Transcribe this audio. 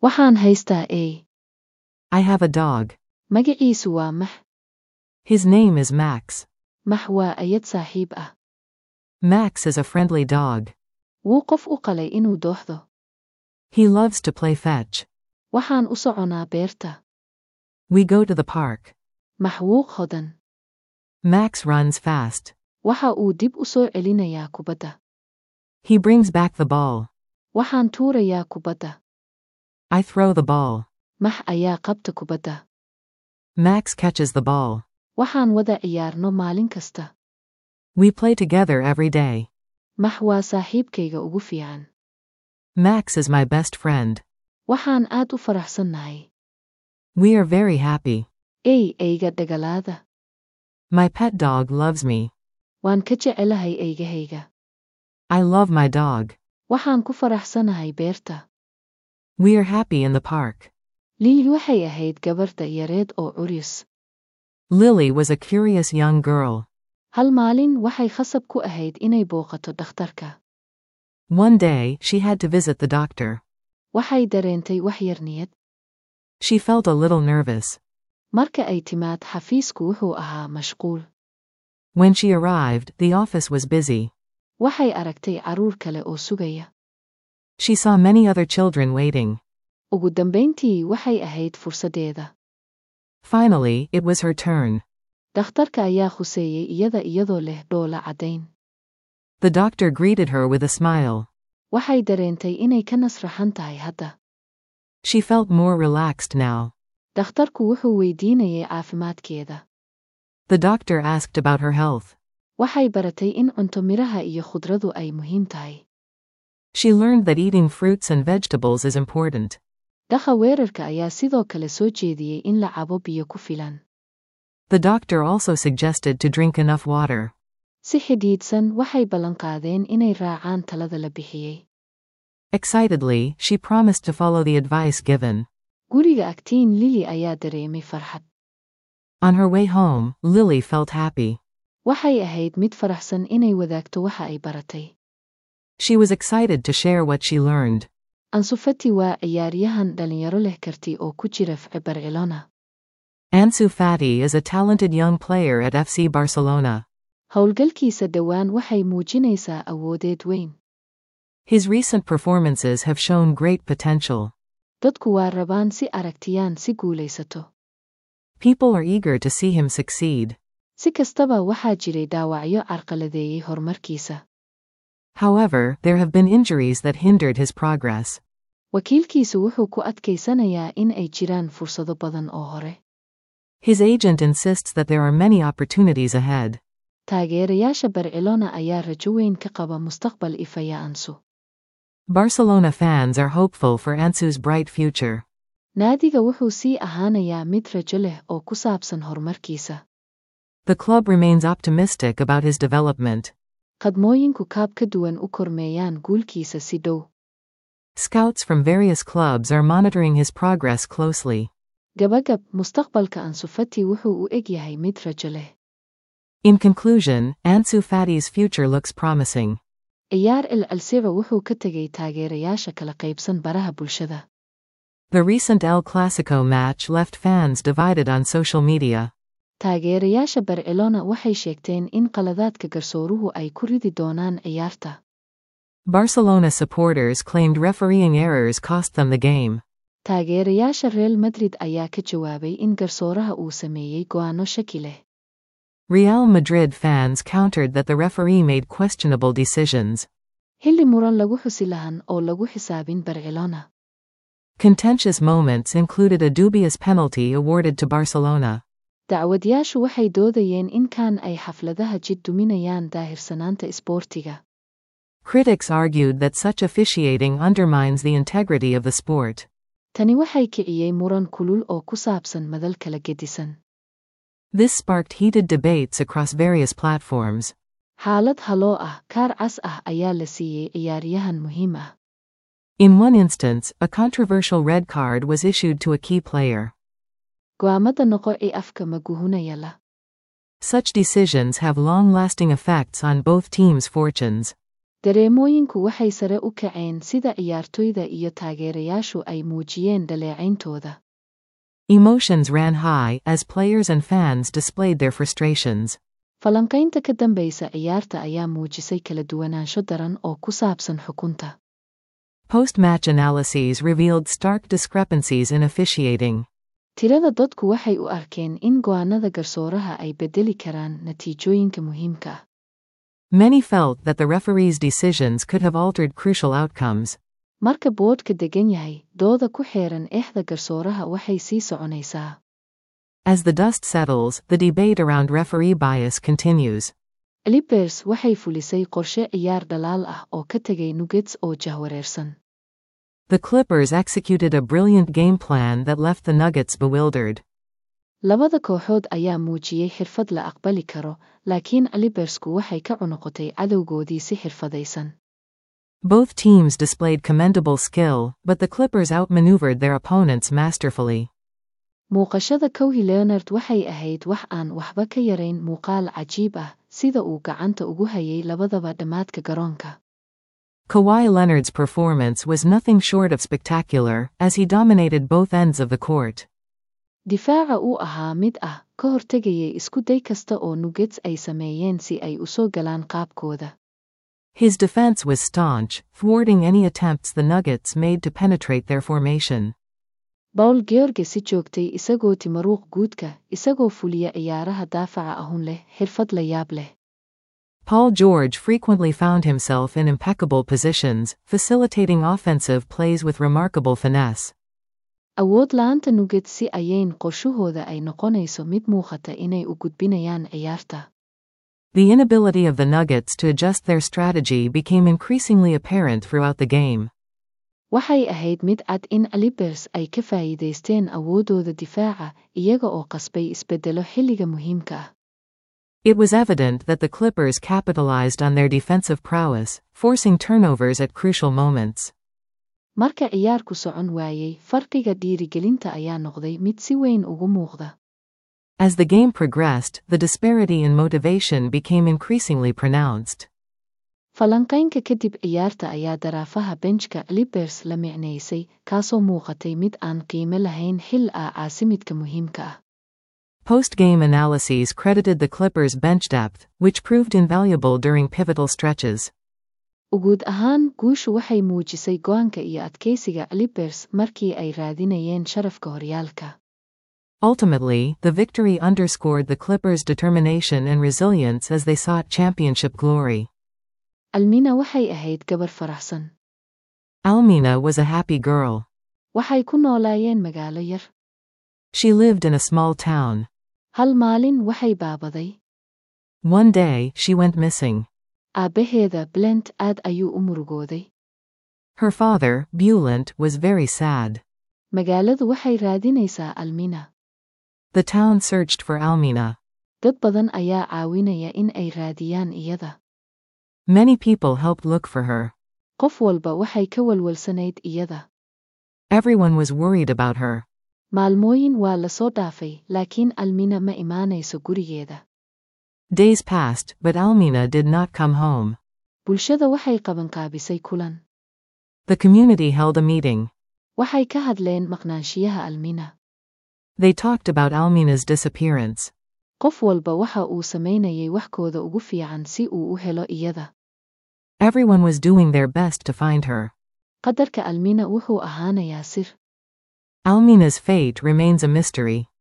Waxaan haystaa eey. I have a dog. Magaciisu waa Max. His name is Max. Max waa ayad saaxiib ah. Max is a friendly dog. Wuu qof u qalay inuu dooxdo. He loves to play fetch. Waxaan u soconaa beerta. We go to the park. Max wuu qodan. Max runs fast. Waxa uu dib u soo celinayaa kubadda. He brings back the ball. Waxaan tuurayaa kubadda. I throw the ball. Max ayaa qabta kubadda. Max catches the ball. Waxaan wada ciyaarno maalin kasta. We play together every day. Max waa saaxiibkayga ugu fiican. Max is my best friend. Waxaan aad u faraxsannahay. We are very happy. Ey eyga dhagalaada. My pet dog loves me. Waan ka jecelahay eygahayga. I love my dog. Waxaan ku faraxsanahay beerta. We are happy in the park. Lily waxay ahayd gabarta yareed oo curyus. Lily was a curious young girl. Hal maalin waxay khasab ku ahayd inay booqato dhakhtarka. One day, she had to visit the doctor. Waxay dareentay wax yar niyad. She felt a little nervous. Marka ay timaad xafiisku wuxuu ahaa mashquul. When she arrived, the office was busy. Waxay aragtay carruur kale oo sugaya. She saw many other children waiting. Ugu dambayntii waxay ahayd fursaddeeda. Finally, it was her turn. Dhakhtarka ayaa khuseeyey iyada iyadoo leh dhoola caddayn. The doctor greeted her with a smile. Waxay dareentay inay ka nasraxan tahay hadda. She felt more relaxed now. Dhakhtarku wuxuu weydiinayay caafimaadkeeda. The doctor asked about her health. Waxay baratay in cunto miraha iyo khudradu ay muhiim tahay. She learned that eating fruits and vegetables is important. Dhaqa weerarka ayaa sidoo kale soo jeediyey in la cabo biyo ku filan. The doctor also suggested to drink enough water. Si xidhiidhsan waxay ballanqaadeen inay raacaan talada la bixiyey. Excitedly, she promised to follow the advice given. Guriga agtiin Lily ayaa dareemay farxad. On her way home, Lily felt happy. Waxay ahayd mid faraxsan inay wadaagto waxa ay baratay. She was excited to share what she learned. Ansu Fati waa ciyaaryahan dhalinyaro leh karti oo ku jira FC Barcelona. Ansu Fati is a talented young player at FC Barcelona. Howlgalkiisa dhowaan waxay muujinaysaa awoodeed weyn. His recent performances have shown great potential. Dadku waa rabaan si aragtiyaan si guulaysato. People are eager to see him succeed. Si kastaba waxaa jiray dhaawacyo carqaladeeyey horumarkiisa. However, there have been injuries that hindered his progress. Wakiilkiisu wuxuu ku adkaysanayaa in ay jiraan fursado badan oo hore. His agent insists that there are many opportunities ahead. Taageerayaasha Barcelona ayaa rajo weyn ka qaba mustaqbal ifaya Ansu. Barcelona fans are hopeful for Ansu's bright future. Naadiga wuxuu sii ahaanayaa mid rajo leh oo ku saabsan horumarkiisa. The club remains optimistic about his development. Qadmooyinku kaab ka duwan u kormeeyaan guulkiisa si dhow. Scouts from various clubs are monitoring his progress closely. Gabagab, mustaqbalka Ansu Fati wuxuu u eg yahay mid rajo leh. In conclusion, Ansu Fati's future looks promising. Ciyaar El Alseba wuxuu ka tegay taageerayaasha kala qaybsan baraha bulshada. The recent El Clasico match left fans divided on social media. Taageerayaasha Barcelona waxay sheegteen in qaladaadka garsooruhu ay ku ridi doonaan ciyaarta. Barcelona supporters claimed refereeing errors cost them the game. Taageerayaasha Real Madrid ayaa ka jawaabay in garsooraha uu sameeyey go'aano shaki leh. Real Madrid fans countered that the referee made questionable decisions. Xilli muran lagu xusi lahan oo lagu xisaabin Barcelona. Contentious moments included a dubious penalty awarded to Barcelona. Dacwadayaashu waxay doodayeen in kan ay xafladaha jid duminayaan daahirsanaanta isboortiga. Critics argued that such officiating undermines the integrity of the sport. Tani waxay kiciyey muran kulul oo ku saabsan madal kala gedisan. This sparked heated debates across various platforms. Xaalad haloo ah, kaar cas ah ayaa la siiyey ciyaaryahan muhiim ah. In one instance, a controversial red card was issued to a key player. Go'aamada noqo ee afka maguhunaya la. Such decisions have long lasting effects on both teams' fortunes. dareemooyinku waxay sare u kaceen sida ciyaartoyda iyo taageerayaashu ay muujiyeen dhaleecayntooda Emotions ran high as players and fans displayed their frustrations. falanqaynta ka dambaysa ciyaarta ayaa muujisay kala duwanaansho daran oo ku saabsan xukunta Post match analyses revealed stark discrepancies in officiating. tirada dadku waxay u arkeen in go'aanada garsooraha ay beddeli karaan natiijooyinka muhiimka ah Many felt that the referee's decisions could have altered crucial outcomes. marka boodhka degan yahay dooda ku xeeran eexda garsooraha waxay sii soconaysaa As the dust settles, the debate around referee bias continues. libers waxay fulisay qorshe ciyaar dhalaal ah oo ka tegay nuggets oo jahwareersan The Clippers executed a brilliant game plan that left the Nuggets bewildered. labada kooxood ayaa muujiyey xirfad la aqbali karo laakiin libersku waxay ka cunuqotay cadowgoodii si xirfadaysan Both teams displayed commendable skill, but the Clippers outmaneuvered their opponents masterfully. muuqashada kowhi leonard waxay ahayd wax aan waxba ka yarayn muuqaal cajiib ah sida uu gacanta ugu hayay labadaba dhammaadka garoonka Kawhi Leonard's performance was nothing short of spectacular, as he dominated both ends of the court. difaaca uu ahaa mid ah ka hortegayay isku day kasta oo nuggets ay sameeyeen si ay u soo galaan qaabkooda His defense was staunch, thwarting any attempts the Nuggets made to penetrate their formation. bawl george si joogtay isagoo timaruuq guudka isagoo fuliya ciyaaraha daafaca ahun leh xirfad la yaab leh Paul George frequently found himself in impeccable positions, facilitating offensive plays with remarkable finesse. awood la'aanta nuggets si ayayn qorshahooda ay noqonayso mid muuqata inay u gudbinayaan ciyaarta The inability of the Nuggets to adjust their strategy became increasingly apparent throughout the game. waxay ahayd mid cad in libers ay ka faa'iidaysteen awooddooda difaaca iyaga oo qasbay isbeddelo xilliga muhiimka ah It was evident that the Clippers capitalized on their defensive prowess, forcing turnovers at crucial moments. marka ciyaarku socon waayey farqiga dhiirigelinta ayaa noqday mid si weyn ugu muuqda As the game progressed, the disparity in motivation became increasingly pronounced. falanqaynka kadib ciyaarta ayaa daraafaha benjka libers la micnaysay kaasoo muuqatay mid aan qiime lahayn xil ah caasimidka muhiimka ah Post game analyses credited the Clippers' bench depth, which proved invaluable during pivotal stretches. uguud ahaan guushu waxay muujisay go'aanka iyo adkaysiga libers markii ay raadinayeen sharafka horyaalka Ultimately, the victory underscored the Clippers' determination and resilience as they sought championship glory. almina waxay ahayd gabar faraxsan Almina was a happy girl. waxay ku noolaayeen magaalo yar She lived in a small town. hal maalin waxay baabaday One day, she went missing. aabbaheeda blent aad ayuu u murugooday Her father, Bulent, was very sad. magaaladu waxay raadinaysaa almina The town searched for Almina. dad badan ayaa caawinaya in ay raadiyaan iyada Many people helped look for her. qof walba waxay ka walwalsanayd iyada Everyone was worried about her. maalmooyin waa la soo dhaafay laakiin almina ma imaanayso gurigeeda Days passed, but Almina did not come home. bulshada waxay qabanqaabisay kulan The community held a meeting. waxay ka hadleen maqnaanshiyaha almina They talked about Almina's disappearance. qof walba waxa uu samaynayay waxkooda ugu fiican si uu u helo iyada Everyone was doing their best to find her. qadarka almina wuxuu ahaanayaa sir Almina's fate remains a mystery.